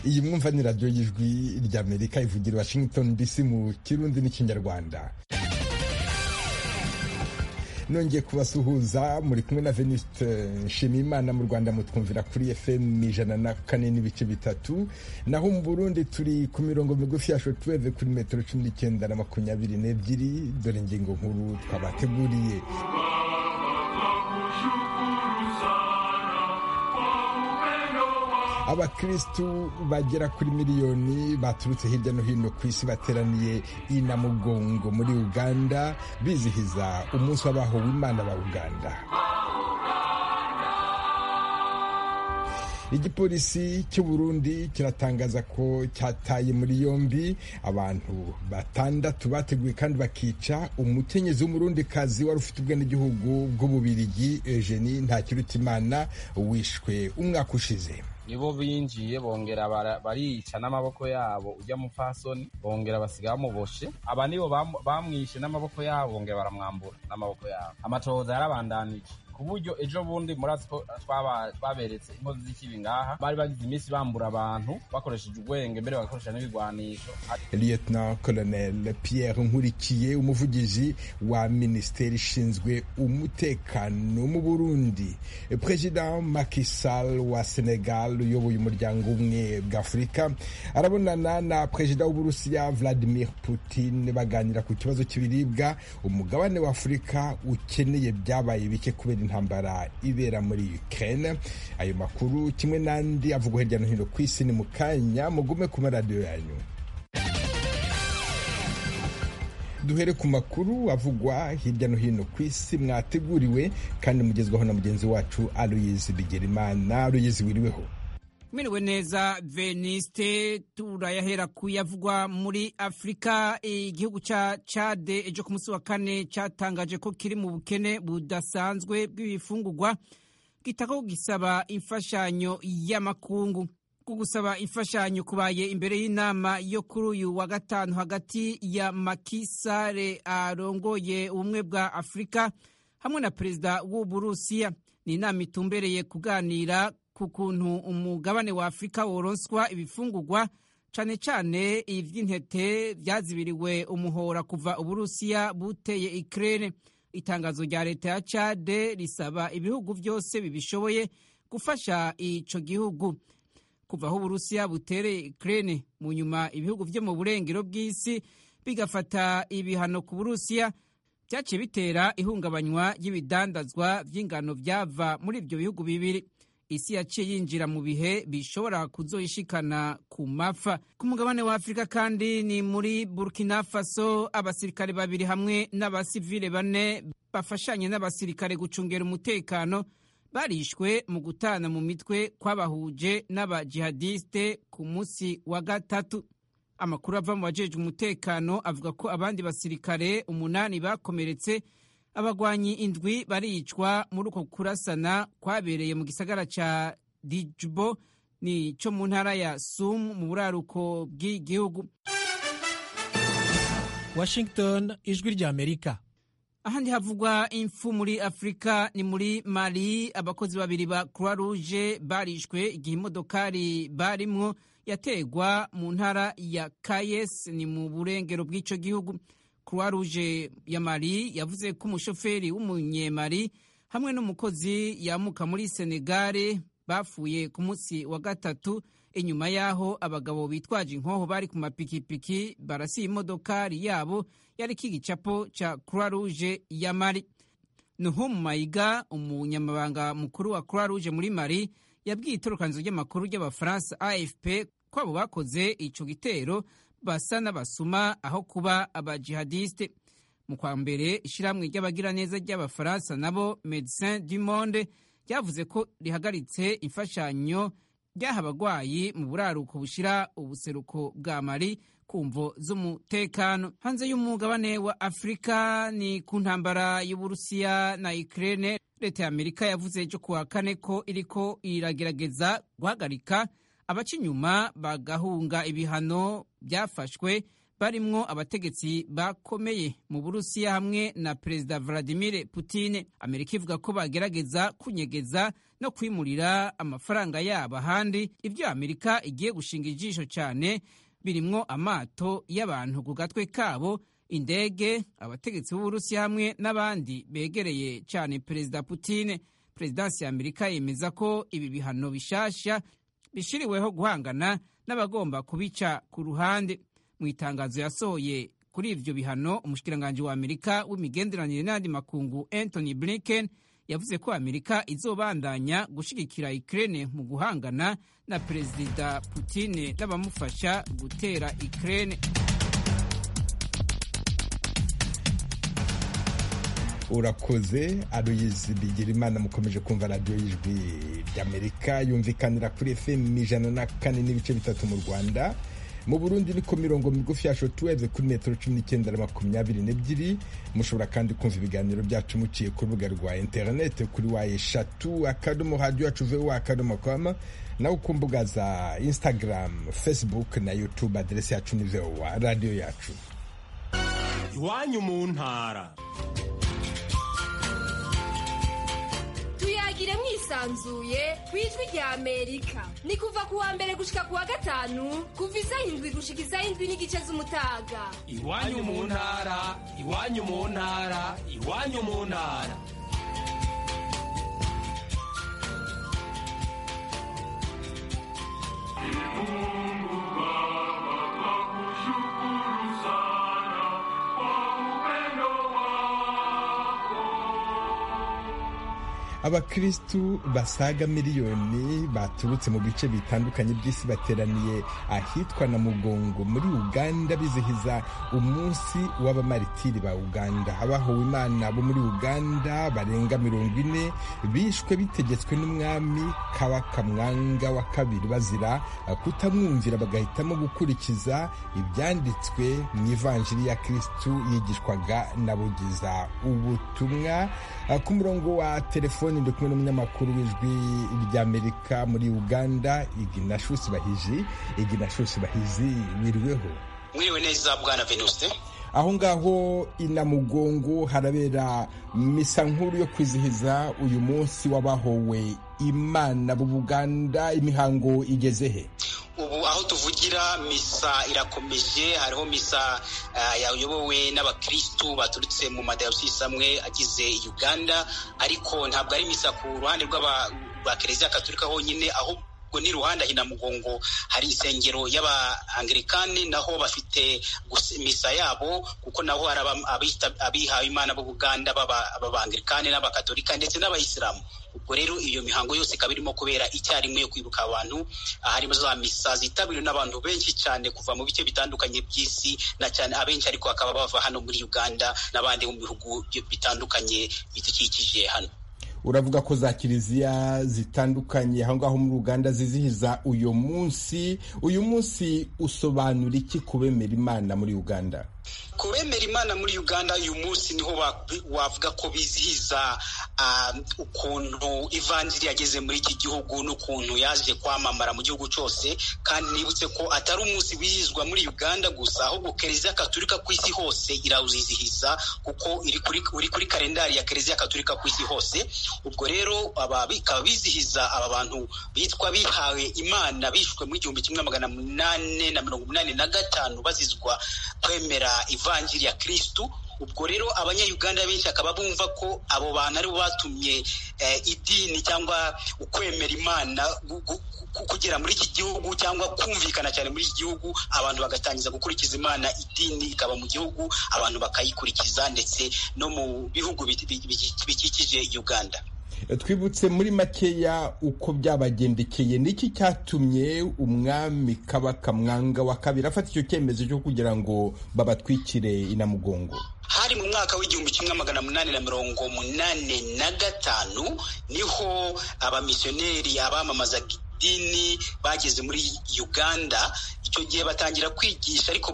iyi mwumva ni radiyo y'ijwi ry'amerika ivugira i washington dc mu kirundi n'ikinyarwanda nongeye kubasuhuza muri kumwe na venuste nshimiyimana mu rwanda mutwumvira kuri fm ijana na kane n'ibice bitatu naho mu burundi turi ku mirongo migufi ya shotweve kuri metero cumi n'icyenda na makumyabiri n'ebyiri dore ingingo nkuru twabateguriye abakristu bagera kuri miliyoni baturutse hirya no hino ku isi bateraniye i Namugongo muri uganda bizihiza umunsi w'abahowe imana ba uganda igipolisi cy'u Burundi kiratangaza ko cyataye muri yombi abantu batandatu bateguye kandi bakica umukenyezi w'umurundikazi wari ufite ubwenegihugu bw'ububirigi Eugenie Ntakirutimana wishwe umwaka ushize nibo binjiye bongera barica n'amaboko yabo ujya mupfasoni bongera basiga bamuboshe aba nibo bamwishe n'amaboko yabo bongera baramwambura n'amaboko yabo amatohoza yarabandanije ku buryo ejo bundi murazi ko twaberetse inkozi z'ikibi ngaha bari bagize iminsi bambura abantu bakoresheje ubwenge mbere bagakoresha n'ibigwanisho lieutenant colonel pierre nkurikiye umuvugizi wa minisiteri ishinzwe umutekano mu burundi perezida Macky Sall wa senegal uyoboye umuryango umwe bw'afurika arabonana na perezida w'uburusiya vladimir putin baganira ku kibazo cy'ibiribwa umugabane wa afurika ukeneye byabaye bike kubera intambara ibera muri Ukraine ayo makuru kimwe n'andi avugwa hirya no hino ku isi ni mu kanya mugume ku maradiyo yanyu duhere ku makuru avugwa hirya no hino ku isi mwateguriwe kandi mugezwaho na mugenzi wacu Aloyizi Bigerimana Aloyizi wiriweho Mwiriwe neza Veniste turayahera kuyavugwa muri Afrika igihugu ca Chad ejo ku munsi wa kane catangaje ko kiri mu bukene budasanzwe bw'ibifungurwa gitako gisaba imfashanyo y'amakungu gusaba imfashanyo kubaye imbere y'inama yo kuri uyu wa gatanu hagati ya Macky Sall arongoye ubumwe bwa Afrika hamwe na perezida w'Uburusiya ni inama itumbereye kuganira ku kuntu umugabane wa afurika woronswa ibifungurwa cane cane ivy'intete vyazibiriwe umuhora kuva uburusiya buteye ikirere itangazo rya leta ya cade risaba ibihugu vyose bibishoboye gufasha ico gihugu kuva aho uburusiya butereye ikirere mu nyuma ibihugu vyo mu burengero bw'isi bigafata ibihano ku burusiya vyaciye bitera ihungabanywa ry'ibidandazwa vy'ingano vyava muri ivyo bihugu bibiri isi yaciye yinjira mu bihe bishobora kuzoyishikana ku mapfa ku mugabane wa afurika kandi ni muri burkina faso abasirikare babiri hamwe n'abasivile bane bafashanye n'abasirikare gucungera umutekano barishwe mu gutana mu mitwe kwabahuje n'abajihadiste ku munsi wa gatatu amakuru ava mu bajejwe umutekano avuga ko abandi basirikare umunani bakomeretse abagwanyi indwi baricwa muri uko kurasana kwabereye mu gisagara ca Dijbo ni co mu ntara ya Sum mu buraruko bw'igihugu Washington ijwi rya Amerika ahandi havugwa impfu muri Afrika ni muri Mali abakozi babiri ba Croix Rouge barishwe igihe imodokari barimwo yategwa mu ntara ya Kayes ni mu burengero bw'ico gihugu Croix Rouge ya Mali yavuze ko umushoferi w'umunyemali hamwe n'umukozi yamuka muri Senegal bafuye ku munsi wa gatatu inyuma y'aho abagabo bitwaje inkoho bari ku mapikipiki barasiye imodokari yabo yari igicapo ca Croix Rouge ya Mali. Nuhum Mayiga umunyamabanga mukuru wa Croix Rouge muri Mali yabwiye itorokanizo ry'amakuru ry'abafaransa AFP ko abo bakoze ico gitero basa n'abasuma aho kuba abajihadiste mu kwa mbere ishyirahamwe ry'abagiraneza ry'abafaransa nabo Medecins du Monde ryavuze ko rihagaritse imfashanyo ryaha abagwayi mu buraruko bushira ubuseruko bwa Mali ku mvo z'umutekano hanze y'umugabane wa Afurika ni ku ntambara y'Uburusiya na Ukraine leta ya Amerika yavuze ejo kuwa kane ko iriko iragerageza guhagarika abaca inyuma bagahunga ibihano byafashwe barimwo abategetsi bakomeye mu burusiya hamwe na perezida vladimir putin amerika ivuga ko bagerageza kunyegeza no kwimurira amafaranga yabo ahandi ibyo amerika igiye gushinga ijisho cyane birimwo amato y'abantu ku gatwe kabo indege abategetsi b'uburusiya hamwe n'abandi begereye cyane perezida putin perezidansi ya amerika yemeza ko ibi bihano bishasha bishiriweho guhangana n'abagomba kubica ku ruhande mu itangazo yasohoye kuri ivyo bihano umushikiranganji wa amerika w'imigenderanire n'andi makungu anthony blinken yavuze ko amerika izobandanya gushigikira ukraine mu guhangana na perezida putin n'abamufasha gutera ukraine urakoze aruyizi bigira imana mukomeje kumva radiyo y'ijwi ry'amerika yumvikanira kuri fm ijana na kane n'ibice bitatu mu rwanda mu burundi niko mirongo migufi ya shotuweve kuri metero cumi n'icyenda na makumyabiri n'ebyiri mushobora kandi kumva ibiganiro byacu muciye ku rubuga rwa interinete kuri wa eshatu akadomo radiyo yacu vuba akadomo koma nawe ku mbuga za instagram facebook na youtube aderesi yacu ni vowa radiyo yacu iwanyu mu ntara tuyagire mwisanzuye ku ijwi rya amerika ni kuva ku wa mbere gushika ku wa gatanu kuva isaha indwi gushika isaha indwi n'igice z'umutaga iwanyu mu ntara iwanyu mu ntara iwanyu mu ntara abakristu basaga miliyoni baturutse mu bice bitandukanye by'isi bateraniye ahitwa na mugongo muri uganda bizihiza umunsi w'abamaritiri ba uganda abahowe imana bo muri uganda barenga mirongo ine bishwe bitegetswe n'umwami kabaka mwanga wa kabiri bazira kutamwumvira bagahitamo gukurikiza ibyanditswe mu ivanjiri ya kristu yigishwaga na bugiza ubutumwa ku murongo wa telefoni ndi kumwe n'umunyamakuru w'ijwi ry'amerika muri uganda iginashusi bahizi iginashusi bahizi wiriweho mwiriwe neza bwana venuste aho ngaho inamugongo harabera misa nkuru yo kwizihiza uyu munsi w'abahowe imana mu buganda imihango igeze he ubu aho tuvugira misa irakomeje hariho misa yayobowe n'abakirisitu baturutse mu madayosisi amwe agize uganda ariko ntabwo ari misa ku ruhande rw'aba kiliziya katolika honyine ahubwo ubwo ni ruhande hina mugongo hari insengero y'abaanglikani naho bafite misa yabo kuko naho hari abihawe imana bo buganda b'abaanglikani n'abakatolika ndetse n'abayisilamu ubwo rero iyo mihango yose ikaba irimo kubera icyarimwe yo kwibuka abantu harimo za misa zitabiriwe n'abantu benshi cyane kuva mu bice bitandukanye by'isi na cyane abenshi ariko bakaba bava hano muri uganda n'abandi mu bihugu bitandukanye bidukikije hano uravuga ko za kiliziya zitandukanye aho ngaho muri uganda zizihiza uyu munsi uyu munsi usobanura iki ku bemera imana muri uganda ku bemera imana muri uganda uyu munsi niho wavuga ko bizihiza ukuntu ivanjiri yageze muri iki gihugu n'ukuntu yaje kwamamara mu gihugu cyose kandi nibutse ko atari umunsi wizihizwa muri uganda gusa ahubwo kiliziya katolika ku isi hose irawuzizihiza kuko uri kuri kalendari ya kiliziya katolika ku isi hose ubwo rero bikaba bizihiza aba bantu bitwa bihawe imana bishwe mu igihumbi kimwe magana munani na mirongo inani na gatanu bazizwa kwemera ivanjiri ya kirisitu ubwo rero abanyayuganda benshi akaba bumva ko abo bantu aribo batumye idini cyangwa ukwemera imana kugera muri iki gihugu cyangwa kumvikana cyane muri iki gihugu abantu bagatangiza gukurikiza imana idini ikaba mu gihugu abantu bakayikurikiza ndetse no mu bihugu bikikije uganda twibutse muri makeya uko byabagendekeye niki cyatumye umwami kabaka mwanga wa kabiri afata icyo cyemezo cyo kugira ngo babatwikire inamugongo hari mu mwaka w'igihumbi kimwe magana munani na mirongo munani na gatanu niho abamisiyoneri abamamazaga b'amadini bageze muri uganda icyo gihe batangira kwigisha ariko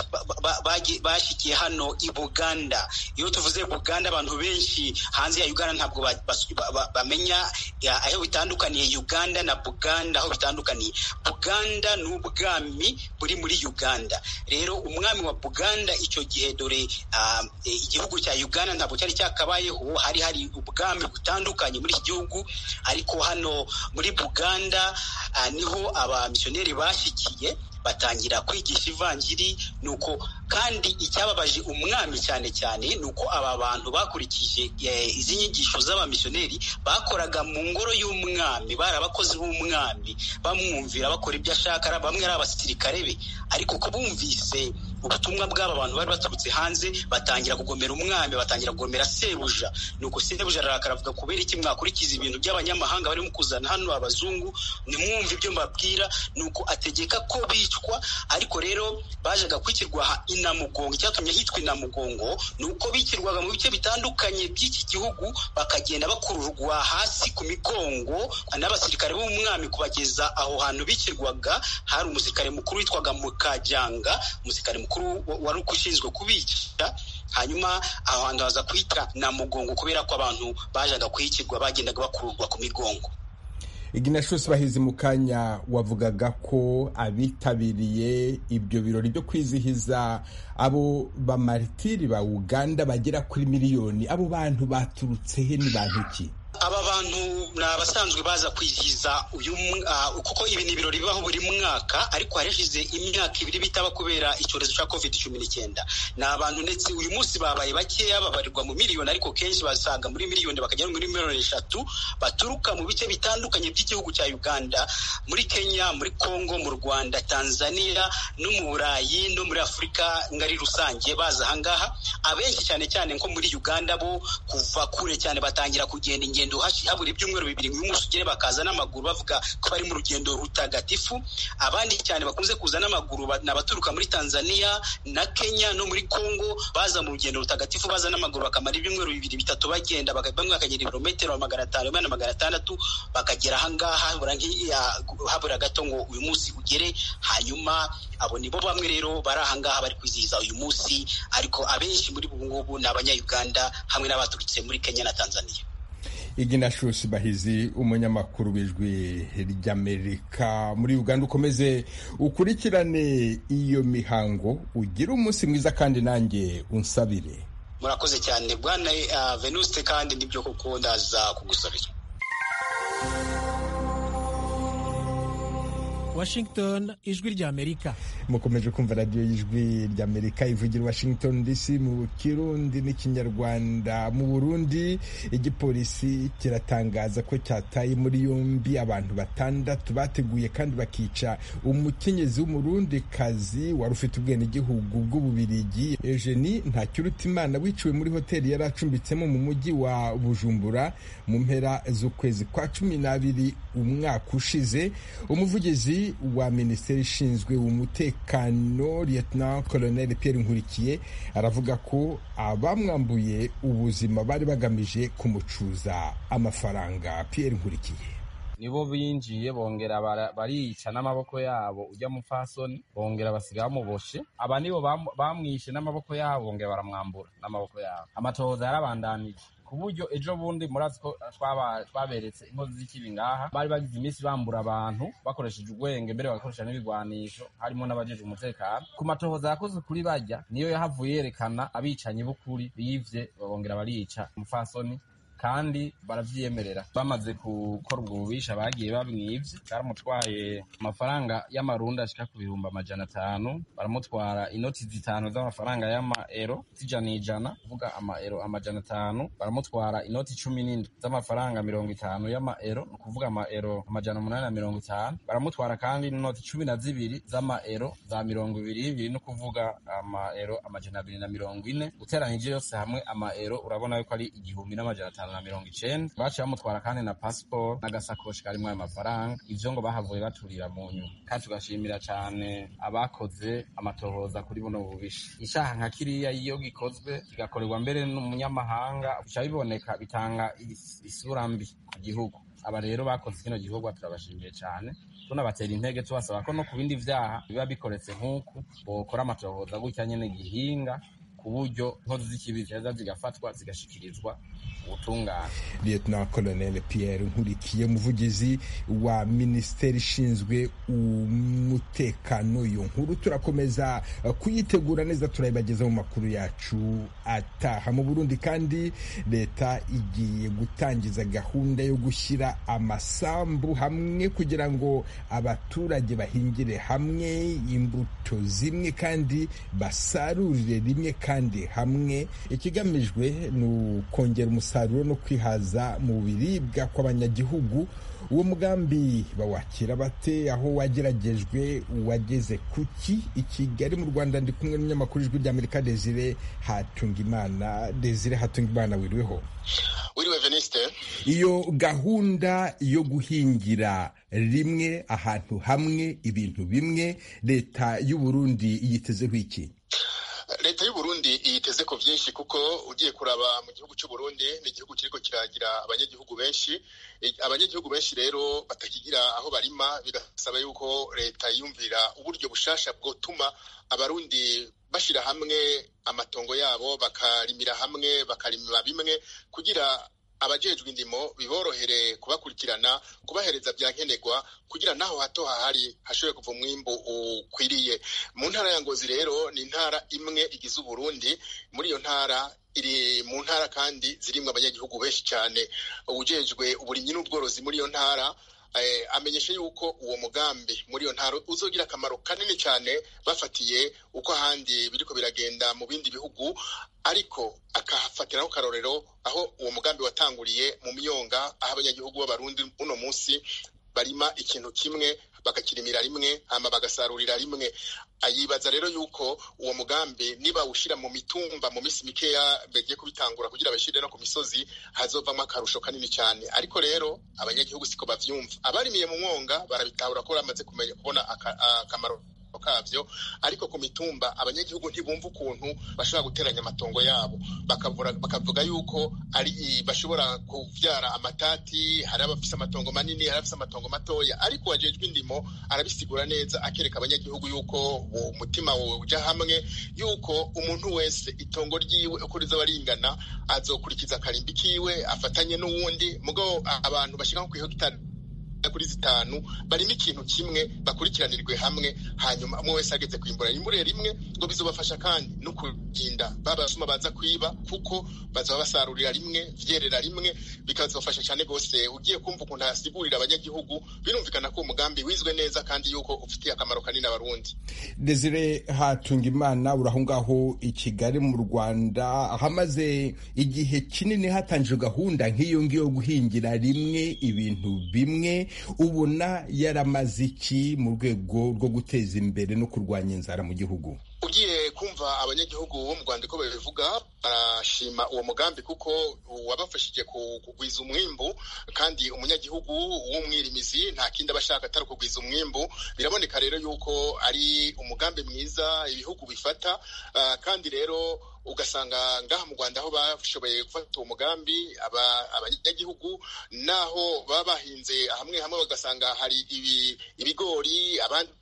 bashyikiye hano i buganda iyo tuvuze buganda abantu benshi hanze ya uganda ntabwo bamenya aho bitandukaniye uganda na buganda aho bitandukaniye buganda ni ubwami buri muri uganda rero umwami wa buganda icyo gihe dore igihugu cya uganda ntabwo cyari cyakabayeho hari hari ubwami butandukanye muri iki gihugu ariko hano muri buganda niho abamisiyoneri bashyikiye batangira kwigisha ivanjiri nuko kandi icyababaje umwami cyane cyane ni uko aba bantu bakurikije izi nyigisho z'abamisiyoneri bakoraga mu ngoro y'umwami bari abakozi b'umwami bamwumvira bakora ibyo ashaka bamwe ari abasirikare be ariko ko bumvise ubutumwa bw'aba bantu bari baturutse hanze batangira kugomera umwami batangira kugomera sebuja nuko sebuja arakara avuga kubera iki mwakurikiza ibintu by'abanyamahanga barimo kuzana hano abazungu nimwumve ibyo mbabwira nuko ategeka ko bicwa ariko rero bajaga kwikirwa inamugongo icyatumye hitwa inamugongo ni uko bikirwaga mu bice bitandukanye by'iki gihugu bakagenda bakururwa hasi ku migongo n'abasirikare b'umwami kubageza aho hantu bikirwaga hari umusirikare mukuru witwaga mukajyanga umusirikare mukuru wari ushinzwe kubica hanyuma aho hantu haza kwita na mugongo kubera ko abantu bajaga kwikirwa bagendaga bakururwa ku migongo iginashusi bahizi mu kanya wavugaga ko abitabiriye ibyo birori byo kwizihiza abo bamaritiri ba uganda bagera kuri miliyoni abo bantu baturutse he ni bantu ki aba bantu ni abasanzwe baza kwizihiza uyu kuko ibi ni ibirori bibaho buri mwaka ariko harashize imyaka ibiri bitaba kubera icyorezo cya covid cumi n'icyenda ni abantu ndetse uyu munsi babaye bakeya babarirwa mu miliyoni ariko kenshi basaga muri miliyoni bakagera muri miliyoni eshatu baturuka mu bice bitandukanye by'igihugu cya uganda muri kenya muri congo mu rwanda tanzania no mu burayi no muri afurika ngari rusange baza ahangaha abenshi cyane cyane nko muri uganda bo kuva kure cyane batangira kugenda ingendo habura ibyumweru bibiri uyu munsi ugere bakaza n'amaguru bavuga ko bari mu rugendo rutagatifu abandi cyane bakunze kuza n'amaguru ni abaturuka muri tanzania na kenya no muri congo baza mu rugendo rutagatifu baza n'amaguru bakamara ibyumweru bibiri bitatu bagenda bamwe bakagenda ibirometero magana atanu na magana atandatu bakagera ahangaha habura gato ngo uyu munsi ugere hanyuma abo nibo bamwe rero bari ahangaha bari kwizihiza uyu munsi ariko abenshi muri ubu ngubu ni abanyayuganda hamwe n'abaturutse muri kenya na tanzania iginashusi bahizi umunyamakuru w'ijwi ry'amerika muri uganda ukomeze ukurikirane iyo mihango ugire umunsi mwiza kandi nanjye unsabire murakoze cyane bwana venuste kandi nibyo kuko ndaza kugusabira washington ijwi ry'amerika mukomeje kumva radiyo y'ijwi ry'amerika ivugira washington dc mu kirundi n'ikinyarwanda mu burundi igipolisi kiratangaza ko cyataye muri yombi abantu batandatu bateguye kandi bakica umukenyezi w'umurundi kazi wari ufite ubwenegihugu bw'ububirigi eugenie ntakirutimana wiciwe muri hoteli yari acumbitsemo mu mujyi wa bujumbura mu mpera z'ukwezi kwa cumi n'abiri umwaka ushize umuvugizi wa minisiteri ishinzwe umutekano lieutenant colonel Pierre Nkurikiye aravuga ko abamwambuye ubuzima bari bagamije kumucuza amafaranga Pierre Nkurikiye nibo binjiye bongera barica n'amaboko yabo ujya mupfasoni bongera basiga bamuboshe aba nibo bamwishe n'amaboko yabo bongera baramwambura n'amaboko yabo amatohoza yarabandanije ku buryo ejo bundi murazi ko twaberetse inkozi z'ikibi ngaha bari bagize iminsi bambura abantu bakoresheje ubwenge mbere bagakoresha n'ibigwanisho harimo n'abajejwe umutekano ku matohoza yakozwe kuri bajya niyo yahavuye yerekana abicanyi b'ukuri bivye babongera barica umupfasoni kandi baravyiyemerera bamaze gukora ubwo bubisha bagiye bamwivye baramutwaye amafaranga y'amarundi ashika ku bihumbi amajana atanu baramutwara inoti zitanu z'amafaranga y'amaero zijana ijana kuvuga amaero amajana atanu baramutwara inoti cumi n'indwi z'amafaranga mirongo itanu y'amaero ni ukuvuga amaero amajana umunani na mirongo itanu baramutwara kandi n'inoti cumi na zibiri z'amaero za mirongo ibiri ibiri ni ukuvuga amaero amajana abiri na mirongo ine uteranyije yose hamwe amaero urabona yuko ari igihumbi n'amajana atanu na mirongo icenda baciye bamutwara kandi na pasiporo n'agasakoshi karimwo ayo mafaranga ivyo ngo bahavuye baturira mu nyuma kandi tugashimira cane abakoze amatohoza kuri buno bubisha icaha nka kiriya iyo gikozwe kigakorerwa mbere n'umunyamahanga bica biboneka bitanga isura mbi ku gihugu aba rero bakoze kino gikorwa turabashimiye cane tunabatera intege tubasaba ko no ku bindi vyaha biba bikoretse nk'uku bokora amatohoza gutya nyene gihinga ku buryo inkozi z'ikibi ziheza zigafatwa zigashikirizwa ubutungane lieutenant colonel pierre nkurikiye umuvugizi wa minisiteri ishinzwe umutekano iyo nkuru turakomeza kuyitegura neza turayibageza mu makuru yacu ataha mu burundi kandi leta igiye gutangiza gahunda yo gushyira amasambu hamwe kugira ngo abaturage bahingire hamwe imbuto zimwe kandi basarurire rimwe kandi hamwe ikigamijwe ni ukongera umusaruro no kwihaza mu biribwa kw'abanyagihugu uwo mugambi bawakira bate aho wageragejwe wageze kuki i kigali mu rwanda ndi kumwe n'umunyamakuru ijwi ry'amerika desire hatungimana desire hatungimana wiriweho wiriwe veniste iyo gahunda yo guhingira rimwe ahantu hamwe ibintu bimwe leta y'u Burundi yitezeho iki leta y'u Burundi yiteze ko byinshi kuko ugiye kuraba mu gihugu cy'u Burundi ni igihugu kiriko kiragira abanyagihugu benshi abanyagihugu benshi rero batakigira aho barima bigasaba yuko leta yiyumvira uburyo bushasha bwotuma abarundi bashira hamwe amatongo yabo bakarimira hamwe bakarima bimwe kugira abajejwe indimo biborohere kubakurikirana kubahereza bya nkenerwa kugira naho hato hahari hashobore kuva umwimbu ukwiriye mu ntara ya ngozi rero ni intara imwe igize uburundi muri iyo ntara iri mu ntara kandi zirimwo abanyagihugu benshi cyane ubujejwe uburimyi n'ubworozi muri iyo ntara amenyesha yuko uwo mugambi muri iyo ntara uzogira akamaro kanini cyane bafatiye uko ahandi biriko biragenda mu bindi bihugu ariko akahafatiraho karorero aho uwo mugambi watanguriye mu myonga aho abanyagihugu b'abarundi uno munsi barima ikintu kimwe bakakirimira rimwe hama bagasarurira rimwe ayibaza rero yuko uwo mugambi niba ushira mu mitumba mu misi mikeya bagiye kubitangura kugira bashire no ku misozi hazovamo akarusho kanini cyane ariko rero abanyagihugu siko bavyumva abarimiye mu mwonga barabitahura ko bamaze kumenya kubona akamaro kavyo ariko ku mitumba abanyagihugu ntibumva ukuntu bashobora guteranya amatongo yabo bakavuga yuko ari bashobora kuvyara amatati hari abafise amatongo manini hari abafise amatongo matoya ariko wajejwe indimo arabisigura neza akereka abanyagihugu yuko umutima uja hamwe yuko umuntu wese itongo ryiwe uko rizaba ringana azokurikiza akarimbi kiwe afatanye n'uwundi mugabo abantu bashika nko kwihegitari kuri zitanu barimo ikintu kimwe bakurikiranirwe hamwe hanyuma umwe wese ageze kwimbura imbure rimwe ngo bizobafasha kandi no kurinda babasuma baza kwiba kuko bazaba basarurira rimwe vyerera rimwe bikazofasha cyane gose ugiye kumva ukuntu asigurira abanyagihugu birumvikana ko umugambi wizwe neza kandi yuko ufitiye akamaro kanini abarundi Desire Hatungimana uraho ngaho i Kigali mu Rwanda hamaze igihe kinini hatangijwe gahunda nk'iyo ngiyo guhingira rimwe ibintu bimwe ubona yaramaze iki mu rwego rwo guteza imbere no kurwanya inzara mu gihugu ugiye kumva abanyagihugu bo mu rwanda ko babivuga barashima uwo mugambi kuko wabafashije kugwiza umwimbu kandi umunyagihugu w'umwirimizi nta kindi aba ashaka atari kugwiza umwimbu biraboneka rero yuko ari umugambi mwiza ibihugu bifata kandi rero ugasanga ngaha mu rwanda aho bashoboye gufata uwo mugambi abanyagihugu naho baba bahinze hamwe hamwe bagasanga hari ibigori abandi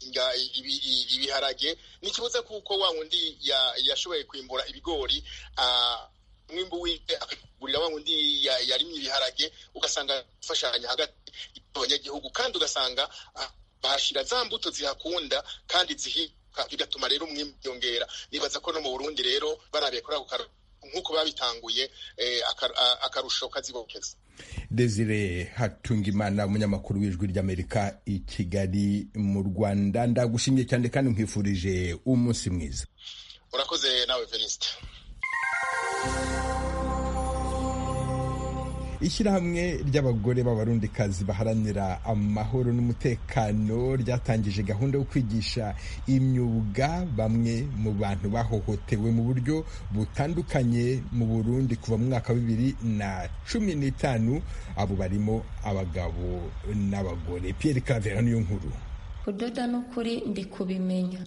ibiharage ntikibuza kuko wa wundi yashoboye kwimbura ibigori umwimbu wiwe akagurira wa wundi yarimye ibiharage ugasanga gufashanya hagati y'abanyagihugu kandi ugasanga bahashira za mbuto zihakunda kandi zihiga bigatuma rero umwimbu wiyongera nibaza ko no mu burundi rero barabiye kuri ako nk'uko babitanguye akarusho kazibokeza Desire Hatungimana umunyamakuru w'ijwi ry'Amerika i Kigali mu Rwanda ndagushimye cyane kandi nkwifurije umunsi mwiza urakoze nawe Venuste ishyirahamwe ry'abagore b'abarundikazi baharanira amahoro n'umutekano ryatangije gahunda yo kwigisha imyuga bamwe mu bantu bahohotewe mu buryo butandukanye mu burundi kuva mu mwaka wa bibiri na cumi n'itanu abo barimo abagabo n'abagore pierre cavera niyo nkuru kudoda n'ukuri ndi kubimenya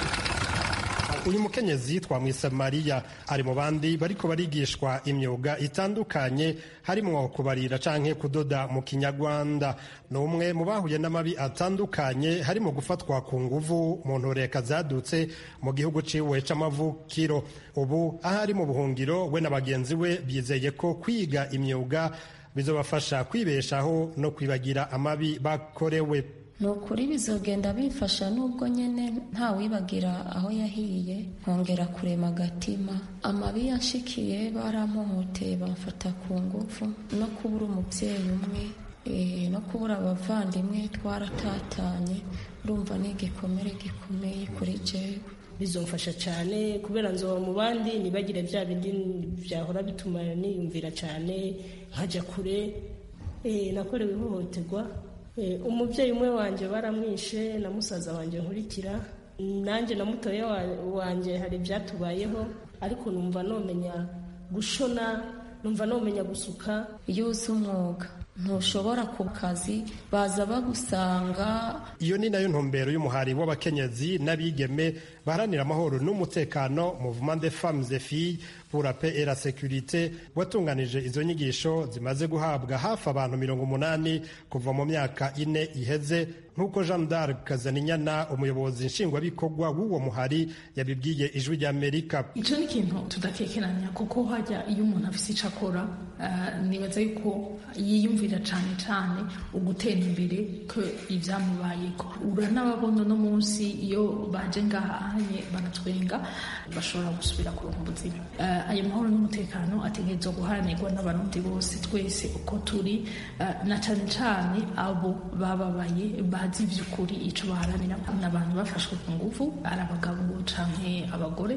uyu mukenyezi twamwise mariya ari mu bandi bariko barigishwa imyuga itandukanye harimwo kubarira canke kudoda mu kinyarwanda ni umwe mu bahuye n'amabi atandukanye harimo gufatwa ku nguvu mu ntureka zadutse mu gihugu ciwe c'amavukiro ubu aho ari mu buhungiro we na bagenzi we bizeye ko kwiga imyuga bizobafasha kwibeshaho no kwibagira amabi bakorewe ni ukuri bizogenda bifasha nubwo nyine ntawibagira aho yahiye nkongera kurema agatima amabi yanshikiye baramuhoteye bamfata ku ngufu no kubura umubyeyi umwe no kubura abavandimwe twaratatanye urumva ni igikomere gikomeye kuri jewe bizomfasha cyane kubera nzoba mu bandi ntibagire bya bindi byahora bituma niyumvira cyane nkajya kure nakorewe ihohoterwa umubyeyi umwe wanjye baramwishe na musaza wanjye nkurikira nanjye na mutoya wanjye hari ibyatubayeho ariko numva nomenya gushona numva nomenya gusuka iyo uzi umwuga ntushobora ku kazi baza bagusanga iyo ni nayo ntumbero y'umuhari w'abakenyezi n'abigeme baharanira amahoro n'umutekano mouvement de femmes et filles pour la paix et la sécurité watunganije izo nyigisho zimaze guhabwa hafi abantu mirongo umunani kuva mu myaka ine iheze nk'uko jean d'arc kazaninyana umuyobozi nshingwabikorwa w'uwo muhari yabibwiye ijwi ry'amerika icyo ni ikintu tudakekeranya kuko hajya iyo umuntu afite icyo akora nibaza yuko yiyumvira cyane cyane ugutera imbere ko ibyamubayeko uranababona no munsi iyo baje ngahanye baratwenga bashobora gusubira kuronka ubuzima ayo mahoro n'umutekano ategerezwa guharanirwa n'abarundi bose twese uko turi na cyane cyane abo bababaye bazi iby'ukuri icyo baharanira ni abantu bafashwe ku ngufu ari abagabo canke abagore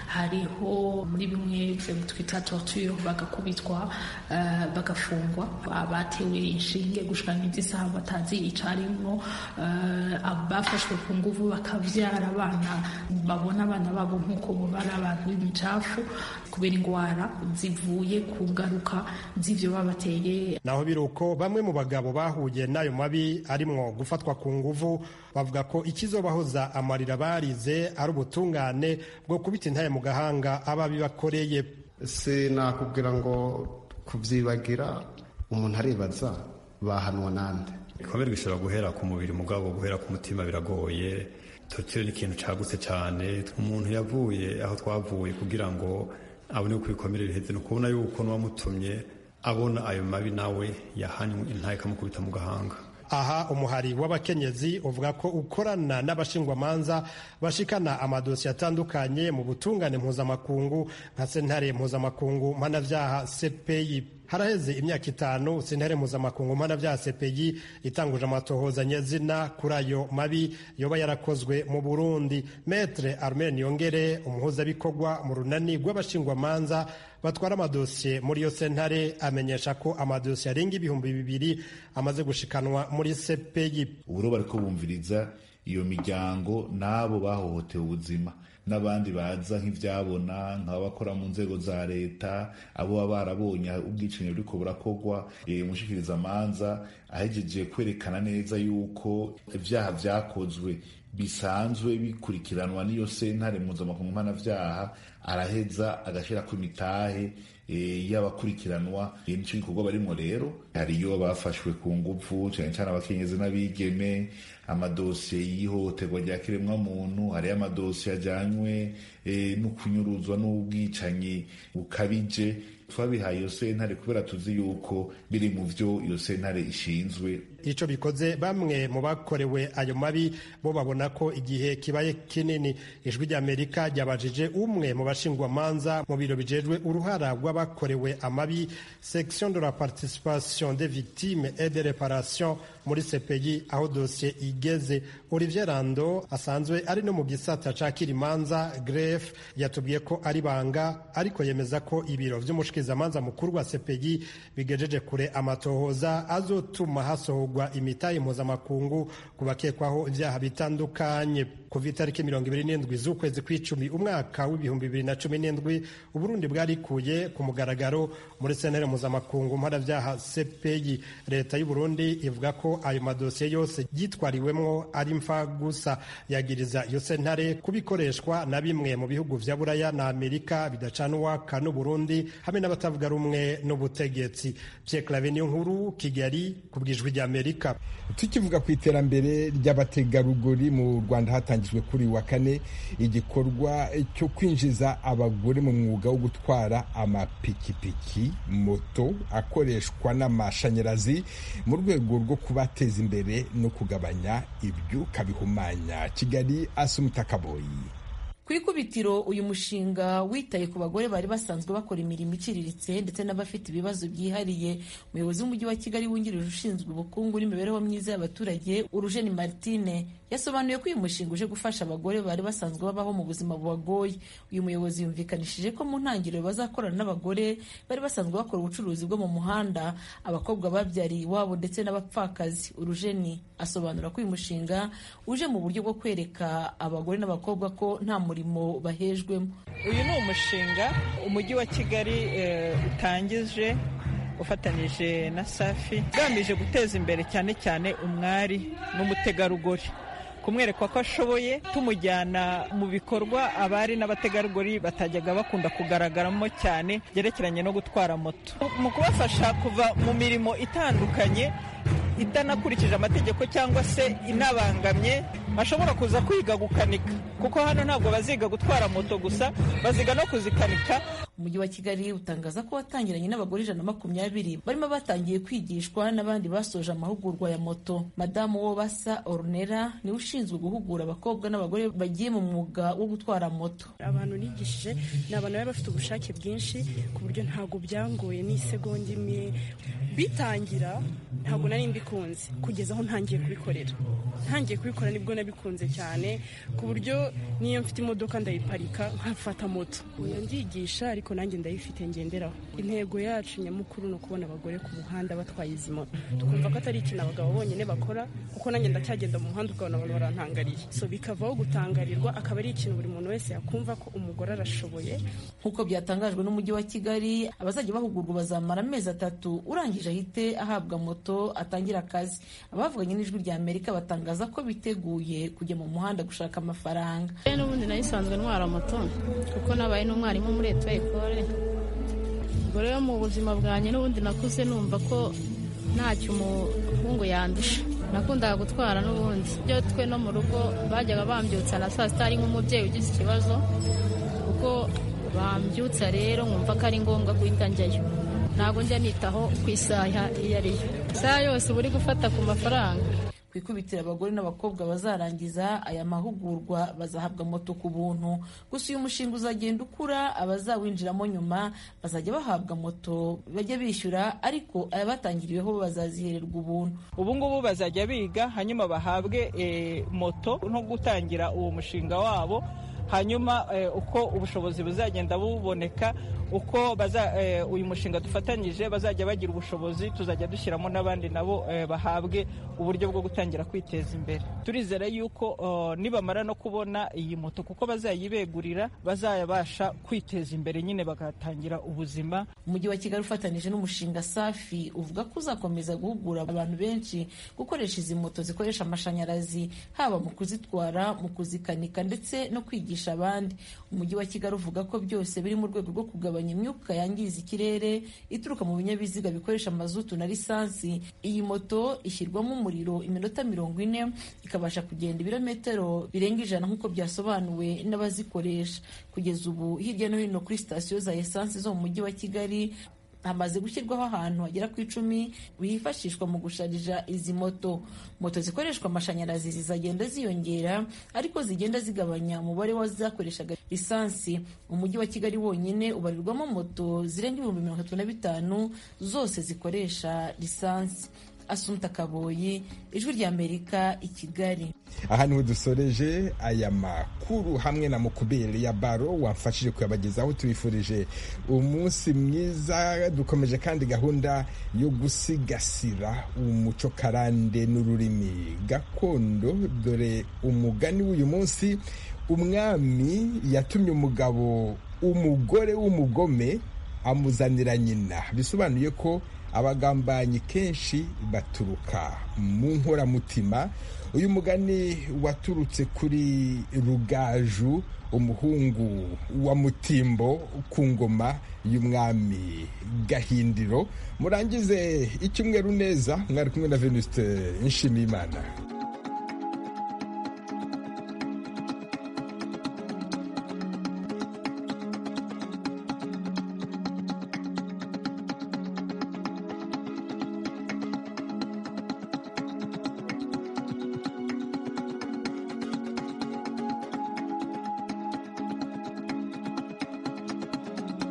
hariho muri bimwe twita torture bagakubitwa bagafungwa abatewe inshinge gushika nk'izisaha batazi icarimwo abafashwe ku nguvu bakavyara abana babona abana babo nk'uko bo bari abantu b'imicafu kubera ingwara zivuye ku ngaruka z'ivyo babateye naho biri uko bamwe mu bagabo bahuye n'ayo mabi arimwo gufatwa ku nguvu bavuga ko ikizobahoza amarira barize ari ubutungane bwo kubita intaye mu gahanga ababibakoreye sinakubwira ngo kubyibagira umuntu aribaza bahanwa nande ibikomere bishobora guhera ku mubiri mugabo guhera ku mutima biragoye torture ni ikintu cagutse cyane umuntu yavuye aho twavuye kugira ngo abone uko ibikomere biheze ni ukubona yuko n'uwamutumye abona ayo mabi nawe yahanywe intaye ikamukubita mu gahanga aha umuhari w'abakenyezi uvuga ko ukorana n'abashingwamanza bashikana amadosiye atandukanye mu butungane mpuzamakungu nka sentare mpuzamakungu mpanavyaha cpi haraheze imyaka itanu sentare mpuzamakungu mpanavyaha cpi itanguje amatohoza nyezina kuri ayo mabi yoba yarakozwe mu burundi metre armen yongere umuhuzabikorwa mu runani rw'abashingwamanza batwara amadosiye muri iyo sentare amenyesha ko amadosiye arenga ibihumbi bibiri amaze gushikanwa muri cpi ubu bariko bumviriza iyo miryango n'abo bahohotewe ubuzima n'abandi baza nk'ivyabona nk'abakora mu nzego za leta abo baba barabonye ubwicanyi buriko burakorwa umushikiriza amanza ahejeje kwerekana neza yuko ivyaha vyakozwe bisanzwe bikurikiranwa n'iyo sentare mpuzamakungu mpanavyaha araheza agashirako imitahe y'abakurikiranwa nico gikorwa barimwo rero hariyo bafashwe ku nguvu cane cane abakenyezi n'abigeme amadosiye y'ihohoterwa rya kiremwa muntu hariyo amadosiye ajanywe no kunyuruzwa n'ubwicanyi bukabije twabihaye iyo sentare kubera tuzi yuko biri mu vyo iyo sentare ishinzwe ico bikoze bamwe mu bakorewe ayo mabi bo babona ko igihe kibaye kinini ijwi ry'amerika ryabajije umwe mu bashingwamanza mu biro bijejwe uruhara rw'abakorewe amabi section de la participation des victimes et de réparation muri CPI aho dosiye igeze Olivier Rando asanzwe ari no mu gisata ca kirimanza gref yatubwiye ko ari banga ariko yemeza ko ibiro vy'umushikizamanza mukuru wa CPI bigejeje kure amatohoza azotuma hasohorwa imitahe mpuzamakungu ku bakekwaho ivyaha bitandukanye kuva itariki mirongo ibiri n'indwi z'ukwezi kw'icumi umwaka w'ibihumbi bibiri na cumi n'indwi uburundi bwarikuye ku mugaragaro muri senere mpuzamakungu mpanavyaha CPI leta y'uburundi ivuga ko ayo madosiye yose yitwariwemwo ari mfa gusa yagiriza iyo sentare kubikoreshwa na bimwe mu bihugu vya buraya na amerika bidacana uwaka n'uburundi hamwe n'abatavuga rumwe n'ubutegetsi Pierre Claver niyo nkuru kigali ku bwijwi rya amerika tukivuga ku iterambere ry'abategarugori mu rwanda hatangijwe kuri wa kane igikorwa cyo kwinjiza abagore mu mwuga wo gutwara amapikipiki moto akoreshwa n'amashanyarazi mu rwego rwo kubateza imbere no kugabanya ibyuka bihumanya kigali asumutakaboyi ku ikubitiro uyu mushinga witaye ku bagore bari basanzwe bakora imirimo iciriritse ndetse n'abafite ibibazo byihariye umuyobozi w'umujyi wa kigali wungirije ushinzwe ubukungu n'imibereho myiza y'abaturage urujeni martine yasobanuye ko uyu mushinga uje gufasha abagore bari basanzwe babaho mu buzima bubagoye uyu muyobozi yumvikanishije ko mu ntangiriro bazakorana n'abagore bari basanzwe bakora ubucuruzi bwo mu muhanda abakobwa babyariye iwabo ndetse n'abapfakazi urujeni asobanura ko uyu mushinga uje mu buryo bwo kwereka abagore n'abakobwa ko nta murimo bahejwemo uyu ni umushinga umujyi wa kigali utangije ufatanyije na safi ugamije guteza imbere cyane cyane umwari n'umutegarugori kumwereka ko ashoboye tumujyana mu bikorwa abari n'abategarugori batajyaga bakunda kugaragaramo cyane byerekeranye no gutwara moto mu kubafasha kuva mu mirimo itandukanye itanakurikije amategeko cyangwa se inabangamye bashobora kuza kwiga gukanika kuko hano ntabwo baziga gutwara moto gusa baziga no kuzikanika umujyi wa kigali utangaza ko watangiranye n'abagore ijana na makumyabiri barimo batangiye kwigishwa n'abandi basoje amahugurwa ya moto madamu wo basa orunera niwe ushinzwe guhugura abakobwa n'abagore bagiye mu mwuga wo gutwara moto abantu nigishije ni abantu bari bafite ubushake bwinshi ku buryo ntabwo byangoye n'isegonda imwe bitangira ntabwo nari mbikunze kugeza aho ntangiye kubikorera ntangiye kubikora nibwo nabikunze cyane ku buryo niyo mfite imodoka ndayiparika nkafata moto ndigisha ariko nanjye ndayifite ngenderaho intego yacu nyamukuru ni ukubona abagore ku muhanda batwaye izi moto tukumva ko atari ikintu abagabo bonyine bakora kuko nanjye ndacyagenda mu muhanda ukabona abantu barantangariye so bikavaho gutangarirwa akaba ari ikintu buri muntu wese yakumva ko umugore arashoboye nk'uko byatangajwe n'umujyi wa kigali abazajya bahugurwa bazamara amezi atatu urangije ahite ahabwa moto atangira akazi abavuganye n'ijwi rya amerika batangaza ko biteguye kujya mu muhanda gushaka amafaranga n'ubundi nayisanzwe ntwara moto kuko nabaye n'umwarimu muri eto ekore ubwo rero mu buzima bwanjye n'ubundi nakuze numva ko ntacyo umuhungu yandusha nakundaga gutwara n'ubundi byo twe no mu rugo bajyaga bambyutsa na saa sita ari nk'umubyeyi ugize ikibazo kuko bambyutsa rero nkumva ko ari ngombwa guhita njyayo ntabwo njya nitaho ku isaha iyo ari yo isaha yose uba uri gufata ku mafaranga ku ikubitiro abagore n'abakobwa bazarangiza aya mahugurwa bazahabwa moto ku buntu gusa uyu mushinga uzagenda ukura abazawinjiramo nyuma bazajya bahabwa moto bajya bishyura ariko abatangiriweho bazazihererwa ubuntu ubu ngubu bazajya biga hanyuma bahabwe moto no gutangira uwo mushinga wabo hanyuma uko ubushobozi buzagenda buboneka uko uyu mushinga dufatanyije bazajya bagira ubushobozi tuzajya dushyiramo n'abandi nabo bahabwe uburyo bwo gutangira kwiteza imbere turizera yuko nibamara no kubona iyi moto kuko bazayibegurira bazayabasha kwiteza imbere nyine bagatangira ubuzima umujyi wa kigali ufatanyije n'umushinga safi uvuga ko uzakomeza guhugura abantu benshi gukoresha izi moto zikoresha amashanyarazi haba mu kuzitwara mu kuzikanika ndetse no kwigisha abandi umujyi wa kigali uvuga ko byose biri mu rwego rwo kugabanya imyuka yangiza ikirere ituruka mu binyabiziga bikoresha mazutu na lisansi iyi moto ishyirwamo umuriro iminota mirongo ine ikabasha kugenda ibirometero birenga ijana nk'uko byasobanuwe n'abazikoresha kugeza ubu hirya no hino kuri sitasiyo za esansi zo mu mujyi wa kigali hamaze gushyirwaho ahantu hagera ku icumi bifashishwa mu gusharija izi moto moto zikoreshwa amashanyarazi zizagenda ziyongera ariko zigenda zigabanya umubare w'azakoreshaga lisansi umujyi wa kigali wonyine ubarirwamo moto zirenga ibihumbi mirongo itatu na bitanu zose zikoresha lisansi asumta kaboyi ijwi ry'amerika i kigali aha niho dusoreje aya makuru hamwe na mukubere ya baro wamfashije kuyabagezaho tubifurije umunsi mwiza dukomeje kandi gahunda yo gusigasira umuco karande n'ururimi gakondo dore umugani w'uyu munsi umwami yatumye umugabo umugore w'umugome amuzanira nyina bisobanuye ko abagambanyi kenshi baturuka mu nkoramutima uyu mugani waturutse kuri rugaju umuhungu wa mutimbo ku ngoma y'umwami gahindiro murangize icyumweru neza mwari kumwe na venuste nshimiyimana